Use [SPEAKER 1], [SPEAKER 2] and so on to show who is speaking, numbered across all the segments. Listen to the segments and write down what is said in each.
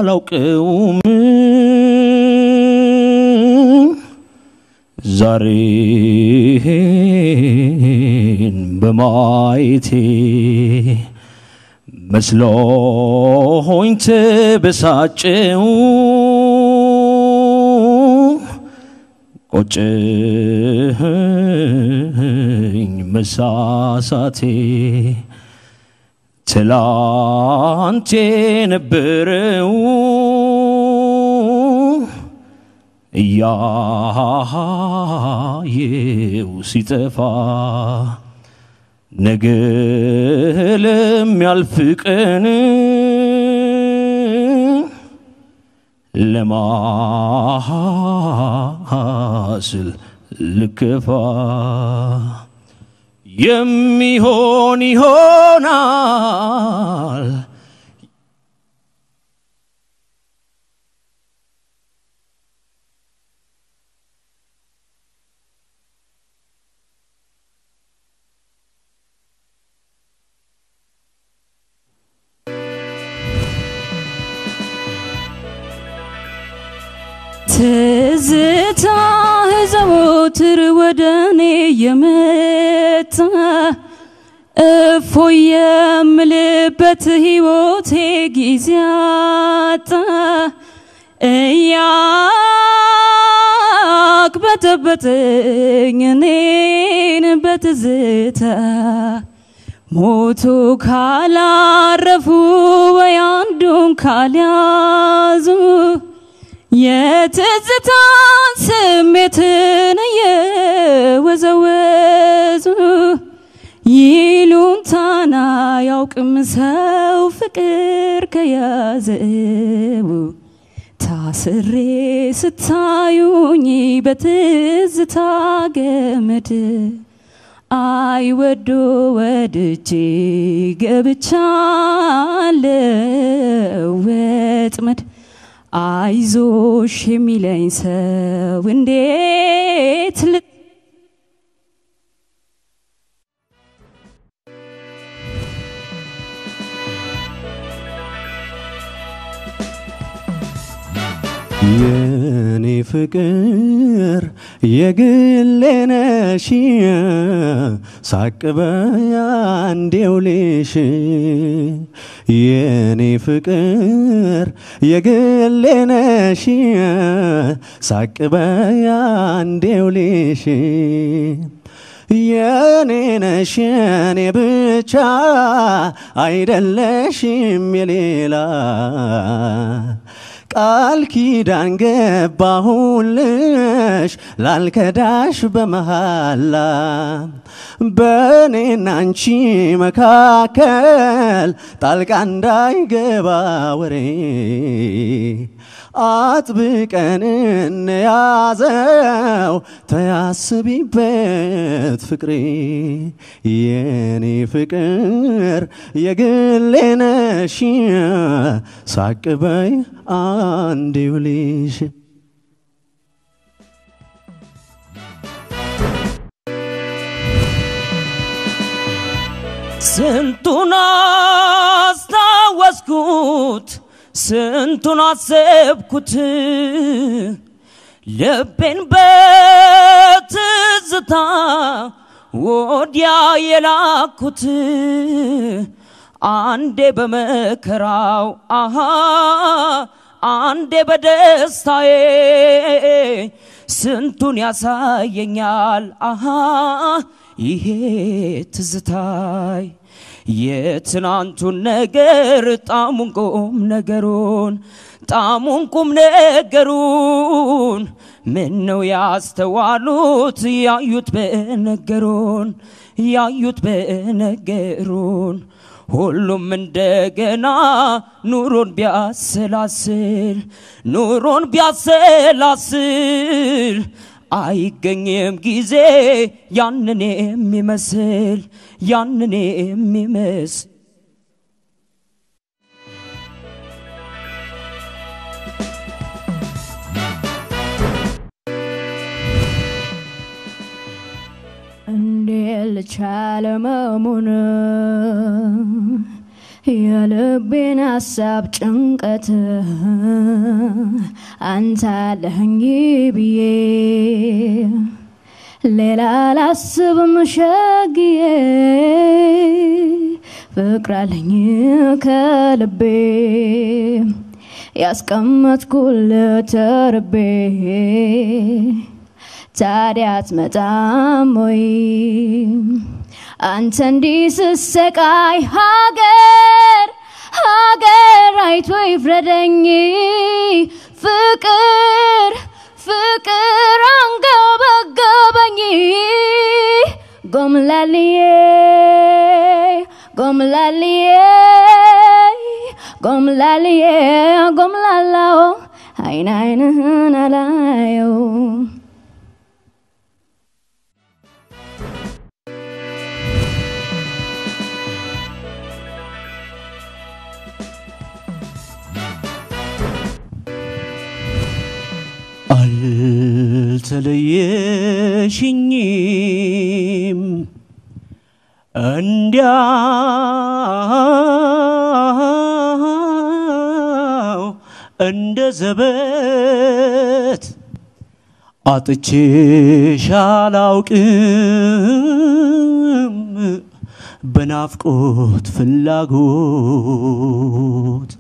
[SPEAKER 1] አላውቀውም ዛሬን በማየቴ መስሎኝ ተበሳጨው ቆጨኝ መሳሳቴ ትላንት የነበረው እያየው ሲጠፋ ነገ ለሚያልፍ ቀን ለማስል ልከፋ የሚሆን ይሆናል
[SPEAKER 2] ትዝታ ዘወትር ወደ እኔ የመጣ እፎ የምልበት ሕይወቴ ጊዜ አጣ እያቅበጠበጠኝ እኔን በትዝታ ሞቱ ካላረፉ ወይ አንዱን ካልያዙ የትዝታን ስሜትን እየወዘወዙ ይሉንታና ያውቅም ሰው ፍቅር ከያዘው ታስሬ ስታዩኝ በትዝታ ገመድ አይ ወዶ ወድጄ ገብቻለሁ ወጥመድ አይዞሽ የሚለኝ ሰው እንዴት ል
[SPEAKER 1] የኔ ፍቅር የግሌ ነሽ ሳቅበያ እንዴው ልሽ የኔ ፍቅር የግሌ ነሽ ሳቅበያ እንዴው ልሽ የኔ ነሽ የኔ ብቻ አይደለሽም የሌላ ቃል ኪዳን ገባሁልሽ ላልከዳሽ በመሃላ በእኔና አንቺ መካከል ጣልቃ እንዳይገባ ወሬ አጥብቀን እንያዘው ተያስቢበት ፍቅሬ የኔ ፍቅር የግሌ ነሽ ሳቅበይ አንድ ይውልሽ
[SPEAKER 3] ስንቱን አስታወስኩት ስንቱን አሰብኩት ልቤን በትዝታ ወዲያ የላኩት አንዴ በመከራው አሃ አንዴ በደስታዬ ስንቱን ያሳየኛል አሃ ይሄ ትዝታይ የትናንቱን ነገር ጣሙን ቁም ነገሩን ጣሙን ቁም ነገሩን ምን ነው ያስተዋሉት ያዩት በነገሩን ያዩት በነገሩን ሁሉም እንደገና ኑሮን ቢያሰላስል ኑሮን ቢያሰላስል አይገኝም ጊዜ ያንን የሚመስል ያንን የሚመስል
[SPEAKER 2] እንዴት ልቻለ መሙን
[SPEAKER 4] የልቤን ሀሳብ ጭንቀት አንተ አለኸኝ ብዬ ሌላ ላስብም ሸግዬ ፍቅር አለኝ ከልቤ ያስቀመጥኩል ተርቤ ታዲያ አትመጣም ወይ አንተ እንዲህ ስሰቃይ ሀገር ሀገር አይቶ ይፍረደኝ ፍቅር ፍቅር አንገበገበኝ ጎምላልዬ ጎምላልዬ ጎምላልዬ ጎምላላው አይን አይንህን አላየው
[SPEAKER 3] አልተለየሽኝም እንዲያው እንደ ዘበት አጥቼሽ አላውቅም በናፍቆት ፍላጎት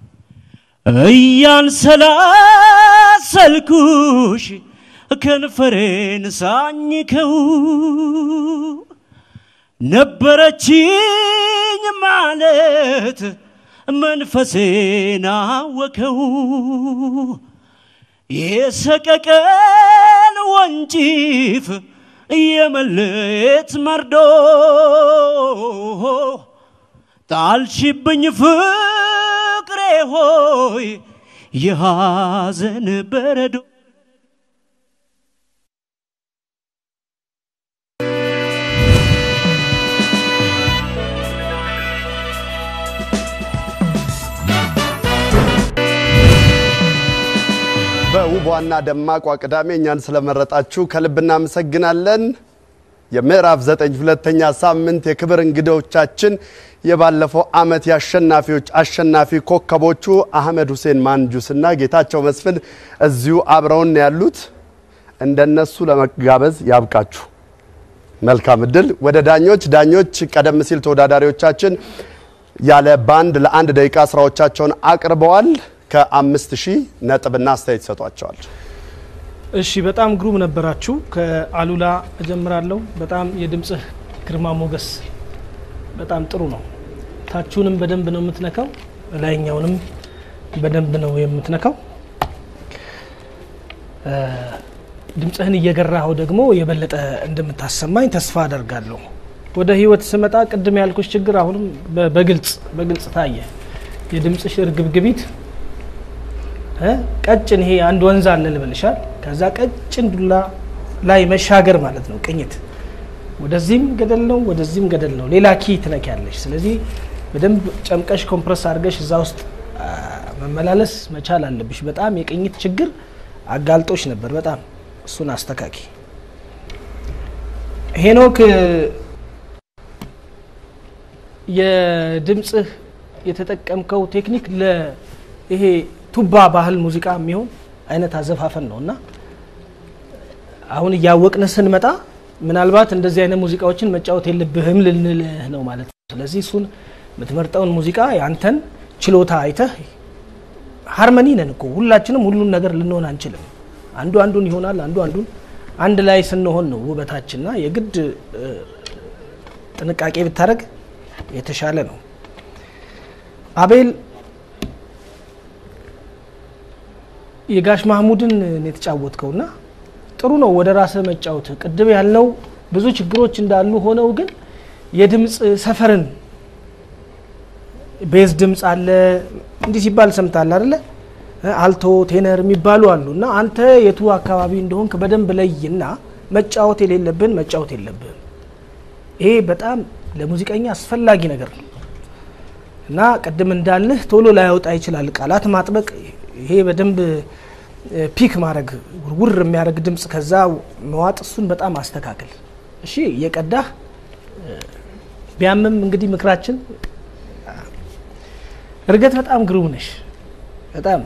[SPEAKER 3] እያንሰላሰልኩሽ ከንፈሬን ሳኝከው ነበረችኝ ማለት መንፈሴን አወከው የሰቀቀን ወንጪፍ የመለየት መርዶ ጣልሽብኝ ፍቅሬ ሆይ የሐዘን በረዶ
[SPEAKER 5] በውቧና ደማቋ ቅዳሜ እኛን ስለመረጣችሁ ከልብ እናመሰግናለን። የምዕራፍ ዘጠኝ ሁለተኛ ሳምንት የክብር እንግዶቻችን የባለፈው ዓመት የአሸናፊዎች አሸናፊ ኮከቦቹ አህመድ ሁሴን ማንጁስ እና ጌታቸው መስፍን እዚሁ አብረውን ያሉት እንደነሱ ለመጋበዝ ያብቃችሁ። መልካም እድል። ወደ ዳኞች ዳኞች ቀደም ሲል ተወዳዳሪዎቻችን ያለ ባንድ ለአንድ ደቂቃ ስራዎቻቸውን አቅርበዋል። ከአምስት ሺህ ነጥብና አስተያየት ይሰጧቸዋል።
[SPEAKER 6] እሺ በጣም ግሩም ነበራችሁ። ከአሉላ እጀምራለሁ። በጣም የድምፅህ ግርማ ሞገስ በጣም ጥሩ ነው። ታችሁንም በደንብ ነው የምትነካው፣ ላይኛውንም በደንብ ነው የምትነካው። ድምፅህን እየገራኸው ደግሞ የበለጠ እንደምታሰማኝ ተስፋ አደርጋለሁ። ወደ ህይወት ስመጣ ቅድም ያልኩሽ ችግር አሁንም በ- በግልጽ በግልጽ ታየ። የድምፅሽ እርግብግቢት እ ቀጭን ይሄ አንድ ወንዝ አለ ልበልሻል። ከዛ ቀጭን ዱላ ላይ መሻገር ማለት ነው ቅኝት። ወደዚህም ገደል ነው፣ ወደዚህም ገደል ነው። ሌላ ኪ ትነኪያለሽ። ስለዚህ በደንብ ጨምቀሽ ኮምፕረስ አድርገሽ እዛ ውስጥ አ፣ መመላለስ መቻል አለብሽ። በጣም የቅኝት ችግር አጋልጦሽ ነበር። በጣም እሱን አስተካኪ። ሄኖክ የድምፅህ የተጠቀምከው ቴክኒክ ለይሄ ቱባ ባህል ሙዚቃ የሚሆን አይነት አዘፋፈን ነው እና አሁን እያወቅን ስንመጣ ምናልባት እንደዚህ አይነት ሙዚቃዎችን መጫወት የለብህም ልንልህ ነው ማለት ነው። ስለዚህ እሱን የምትመርጠውን ሙዚቃ ያንተን ችሎታ አይተህ ሃርመኒ ነን እኮ ሁላችንም ሁሉን ነገር ልንሆን አንችልም። አንዱ አንዱን ይሆናል፣ አንዱ አንዱን አንድ ላይ ስንሆን ነው ውበታችንና የግድ እ፣ ጥንቃቄ ብታደረግ የተሻለ ነው። አቤል የጋሽ ማህሙድን ነው የተጫወትከውና ጥሩ ነው ወደ ራስህ መጫወት። ቅድም ያልነው ብዙ ችግሮች እንዳሉ ሆነው ግን የድምፅ ሰፈርን ቤዝ ድምፅ አለ እንዲህ ሲባል ሰምታል አይደለ? አልቶ ቴነር የሚባሉ አሉ እና አንተ የቱ አካባቢ እንደሆንክ በደንብ ለይና መጫወት የሌለብን መጫወት የለብህም። ይሄ በጣም ለሙዚቀኛ አስፈላጊ ነገር ነው እና ቅድም እንዳልህ ቶሎ ላያወጣ ይችላል። ቃላት ማጥበቅ ይሄ በደንብ እ፣ ፒክ ማድረግ ውር የሚያደርግ ድምፅ ከዛ መዋጥ እሱን በጣም አስተካክል። እሺ እየቀዳህ እ፣ ቢያምም እንግዲህ ምክራችን እርገት በጣም ግሩም ነሽ። በጣም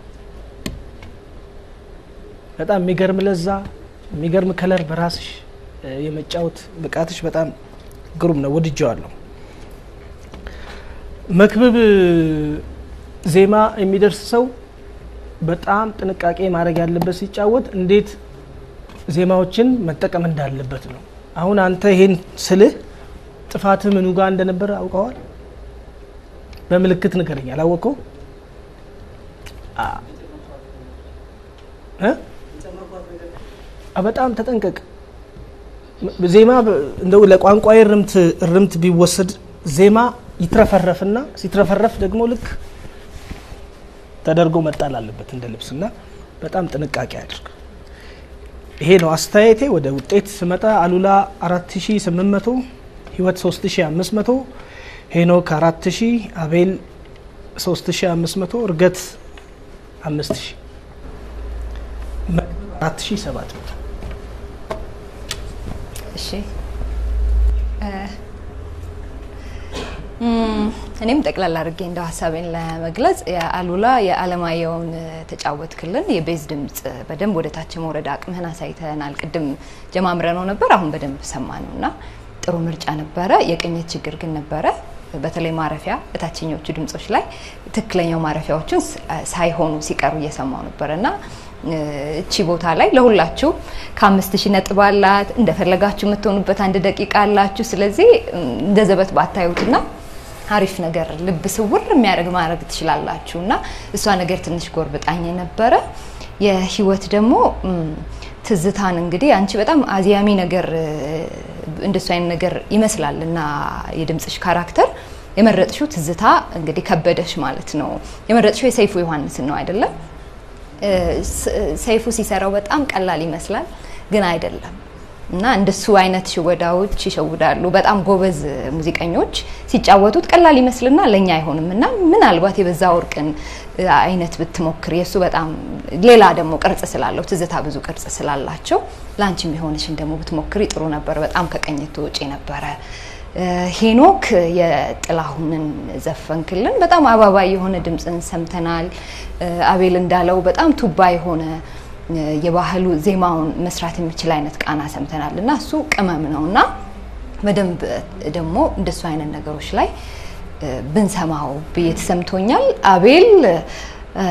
[SPEAKER 6] በጣም የሚገርም ለዛ፣ የሚገርም ከለር በራስሽ እ፣ የመጫወት ብቃትሽ በጣም ግሩም ነው። ወድጀዋለሁ። መክብብ ዜማ የሚደርስ ሰው በጣም ጥንቃቄ ማድረግ ያለበት ሲጫወት እንዴት ዜማዎችን መጠቀም እንዳለበት ነው። አሁን አንተ ይሄን ስልህ ጥፋትህ ምኑ ጋር እንደነበረ አውቀዋል? በምልክት ንገረኝ። አላወቀው በጣም ተጠንቀቅ። ዜማ በ- እንደው ለቋንቋ እርምት እርምት ቢወሰድ ዜማ ይትረፈረፍና ሲትረፈረፍ ደግሞ ልክ ተደርጎ መጣል አለበት እንደ ልብስና በጣም ጥንቃቄ አድርግ። ይሄ ነው አስተያየቴ። ወደ ውጤት ስመጣ አሉላ 4800፣ ህይወት 3500፣ ሄኖክ 4000፣ አቤል 3500፣ እርገት 5000፣ መክብብ 4700።
[SPEAKER 7] እሺ እ፣ እም፣ እኔም ጠቅላላ አድርጌ እንደው ሀሳቤን ለመግለጽ የአሉላ የአለማየሁን ተጫወትክልን የቤዝ ድምጽ በደንብ ወደ ታች መውረድ አቅምህን አሳይተናል። ቅድም ጀማምረ ነው ነበር፣ አሁን በደንብ ሰማ ነው እና ጥሩ ምርጫ ነበረ። የቅኝት ችግር ግን ነበረ። በተለይ ማረፊያ በታችኞቹ ድምጾች ላይ ትክክለኛው ማረፊያዎችን ስ- ሳይሆኑ ሲቀሩ እየሰማው ነበረ እና እ፣ እቺ ቦታ ላይ ለሁላችሁ ከአምስት ሺህ ነጥብ አላት። እንደፈለጋችሁ የምትሆኑበት አንድ ደቂቃ አላችሁ። ስለዚህ እም፣ እንደ ዘበት ባታዩትና አሪፍ ነገር ልብ ስውር የሚያደርግ ማድረግ ትችላላችሁ እና እሷ ነገር ትንሽ ጎርብጣኝ ነበረ። የህይወት ደግሞ እም፣ ትዝታን እንግዲህ አንቺ በጣም አዝያሚ ነገር እ፣ እንደሱ አይነት ነገር ይመስላል እና የድምፅሽ ካራክተር የመረጥሽው ትዝታ እንግዲህ ከበደሽ ማለት ነው። የመረጥሽው የሰይፉ ዮሐንስን ነው አይደለም? እ፣ ስ- ሰይፉ ሲሰራው በጣም ቀላል ይመስላል፣ ግን አይደለም እና እንደሱ አይነት ሽወዳዎች ይሸውዳሉ። በጣም ጎበዝ ሙዚቀኞች ሲጫወቱት ቀላል ይመስልና ለእኛ አይሆንም እና ምናልባት የበዛ ወርቅን እ፣ አይነት ብትሞክር የእሱ በጣም ሌላ ደግሞ ቅርጽ ስላለው ትዝታ ብዙ ቅርጽ ስላላቸው ለአንቺ የሚሆንሽን ደግሞ ብትሞክሪ ጥሩ ነበር። በጣም ከቀኝቱ ውጪ ነበረ። እ፣ ሄኖክ የጥላሁንን ዘፈንክልን። በጣም አባባይ የሆነ ድምፅን ሰምተናል። እ፣ አቤል እንዳለው በጣም ቱባ የሆነ እ፣ የባህሉ ዜማውን መስራት የሚችል አይነት ቃና ሰምተናል እና እሱ ቅመም ነው እና በደንብ ደግሞ እንደሱ አይነት ነገሮች ላይ እ፣ ብንሰማው ብዬ ተሰምቶኛል። አቤል እ፣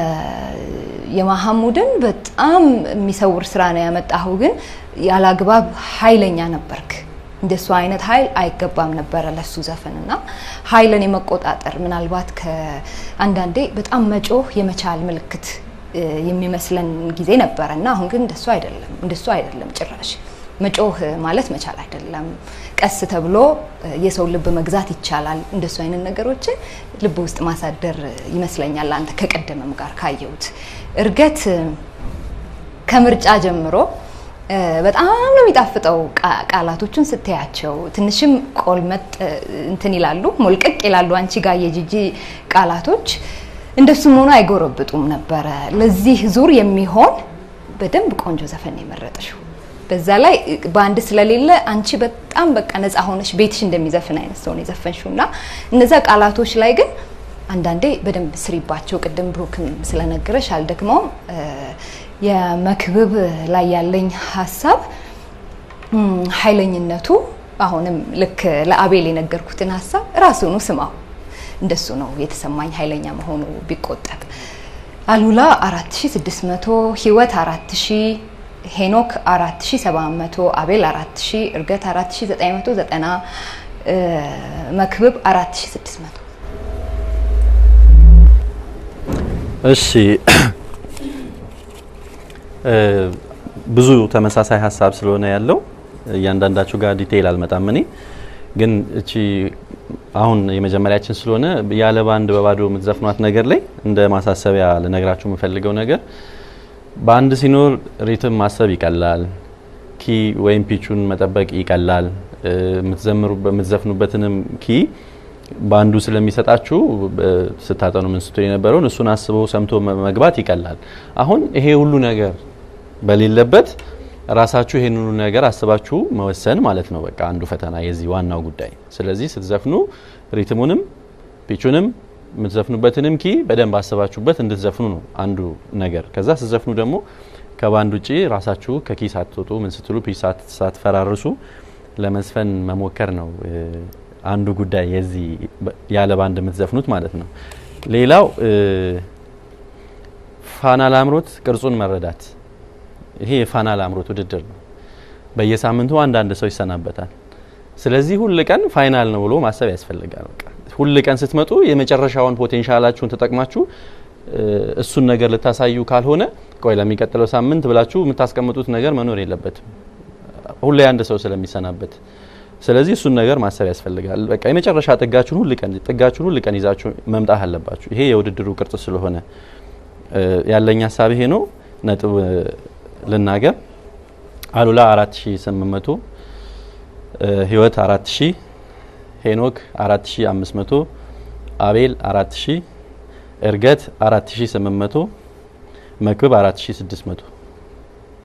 [SPEAKER 7] የማሐሙድን በጣም የሚሰውር ስራ ነው ያመጣኸው፣ ግን ያላግባብ ኃይለኛ ነበርክ። እንደሱ አይነት ኃይል አይገባም ነበረ ለሱ ዘፈን እና ኃይልን የመቆጣጠር ምናልባት ከአንዳንዴ በጣም መጮህ የመቻል ምልክት እ፣ የሚመስለን ጊዜ ነበረ እና አሁን ግን እንደሱ አይደለም፣ እንደሱ አይደለም ጭራሽ መጮህ ማለት መቻል አይደለም። ቀስ ተብሎ እ፣ የሰው ልብ መግዛት ይቻላል። እንደሱ አይነት ነገሮችን ልብ ውስጥ ማሳደር ይመስለኛል። አንተ ከቀደመም ጋር ካየሁት እርገት እ፣ ከምርጫ ጀምሮ እ፣ በጣም ነው የሚጣፍጠው። ቃ- ቃላቶቹን ስትያቸው ትንሽም ቆልመጥ እ፣ እንትን ይላሉ፣ ሞልቀቅ ይላሉ። አንቺ ጋር የጂጂ ቃላቶች እንደሱም ሆኖ አይጎረብጡም ነበረ። ለዚህ ዙር የሚሆን በደንብ ቆንጆ ዘፈን ነው የመረጥሽው። በዛ ላይ እ፣ በአንድ ስለሌለ አንቺ በጣም በቃ ነፃ ሆነሽ ቤትሽ እንደሚዘፍን አይነት ሰው ነው የዘፈንሽው እና እነዛ ቃላቶች ላይ ግን አንዳንዴ በደንብ ስሪባቸው። ቅድም ብሩክም ስለነገረሽ አልደግመውም። እ፣ የመክብብ ላይ ያለኝ ሀሳብ እም፣ ኃይለኝነቱ አሁንም ልክ ለአቤል የነገርኩትን ሀሳብ ራሱኑ ስማው። እንደሱ ነው የተሰማኝ ኃይለኛ መሆኑ ቢቆጠብ። አሉላ 4600፣ ህይወት 4000፣ ሄኖክ 4700፣ አቤል 4000፣ እርገት 4990፣ እ፣ መክብብ 4600።
[SPEAKER 8] እሺ እ፣ ብዙ ተመሳሳይ ሀሳብ ስለሆነ ያለው እያንዳንዳችሁ ጋር ዲቴይል አልመጣም። እኔ ግን እቺ አሁን የመጀመሪያችን ስለሆነ ያለ ባንድ በባዶ የምትዘፍኗት ነገር ላይ እንደ ማሳሰቢያ ልነግራችሁ የምፈልገው ነገር በአንድ ሲኖር ሪትም ማሰብ ይቀላል፣ ኪ ወይም ፒቹን መጠበቅ ይቀላል። እ፣ የምትዘምሩበት- የምትዘፍኑበትንም ኪ በአንዱ ስለሚሰጣችሁ እ፣ ስታጠኑ ምን ስትሉ የነበረውን እሱን አስበው ሰምቶ መ- መግባት ይቀላል። አሁን ይሄ ሁሉ ነገር በሌለበት ራሳችሁ ይሄን ሁሉ ነገር አስባችሁ መወሰን ማለት ነው። በቃ አንዱ ፈተና የዚህ ዋናው ጉዳይ። ስለዚህ ስትዘፍኑ ሪትሙንም ፒቹንም የምትዘፍኑበትንም ኪ በደንብ አስባችሁበት እንድትዘፍኑ ነው አንዱ ነገር። ከዛ ስትዘፍኑ ደግሞ ከባንድ ውጪ ራሳችሁ ከኪ ሳትወጡ ምን ስትሉ ፒች ሳት- ሳትፈራርሱ ለመዝፈን መሞከር ነው እ፣ አንዱ ጉዳይ የዚህ በ- ያለ ባንድ የምትዘፍኑት ማለት ነው። ሌላው እ፣ ፋና ላምሮት ቅርጹን መረዳት ይሄ የፋና ላምሮት ውድድር ነው። በየሳምንቱ አንዳንድ ሰው ይሰናበታል። ስለዚህ ሁል ቀን ፋይናል ነው ብሎ ማሰብ ያስፈልጋል። በቃ ሁል ቀን ስትመጡ የመጨረሻውን ፖቴንሻላችሁን ተጠቅማችሁ እ፣ እሱን ነገር ልታሳዩ ካልሆነ ቆይ ለሚቀጥለው ሳምንት ብላችሁ የምታስቀምጡት ነገር መኖር የለበትም ሁሌ አንድ ሰው ስለሚሰናበት። ስለዚህ እሱን ነገር ማሰብ ያስፈልጋል። በቃ የመጨረሻ ጥጋችሁን ሁል ቀን ጥጋችሁን ሁል ቀን ይዛችሁ መምጣት አለባችሁ። ይሄ የውድድሩ ቅርጽ ስለሆነ እ፣ ያለኝ ሀሳብ ይሄ ነው። ነጥብ እ፣ ልናገር አሉላ 4800 እ፣ ህይወት 4000 ሄኖክ 4500 አቤል 4000 እርገት 4800 መክብብ 4600